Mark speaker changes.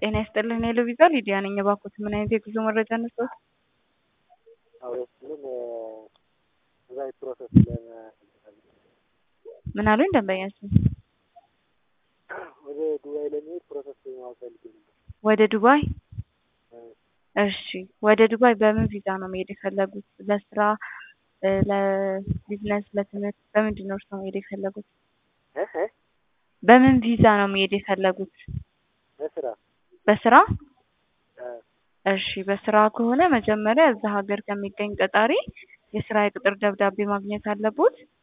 Speaker 1: ጤና ይስጥልን ሄሎ ቪዛ ሊዲያ ነኝ። እባክዎት ምን አይነት የጉዞ መረጃ እንስጥዎት?
Speaker 2: አውሮፕላን ዱባይ ፕሮሰስ
Speaker 1: ምን አሉኝ ደንበኛችን?
Speaker 2: ወደ ዱባይ ለመሄድ ፕሮሰስ ማወቅ ፈልጌ ነበር።
Speaker 1: ወደ ዱባይ? እሺ ወደ ዱባይ በምን ቪዛ ነው መሄድ የፈለጉት? ለስራ፣ ለቢዝነስ፣ ለትምህርት በምንድን ነው እርስዎ መሄድ የፈለጉት?
Speaker 2: እህ
Speaker 1: በምን ቪዛ ነው መሄድ የፈለጉት?
Speaker 2: ለስራ
Speaker 1: በስራ?
Speaker 2: እ
Speaker 1: እሺ በስራ ከሆነ መጀመሪያ እዛ ሀገር ከሚገኝ ቀጣሪ የስራ የቅጥር ደብዳቤ ማግኘት አለቦት።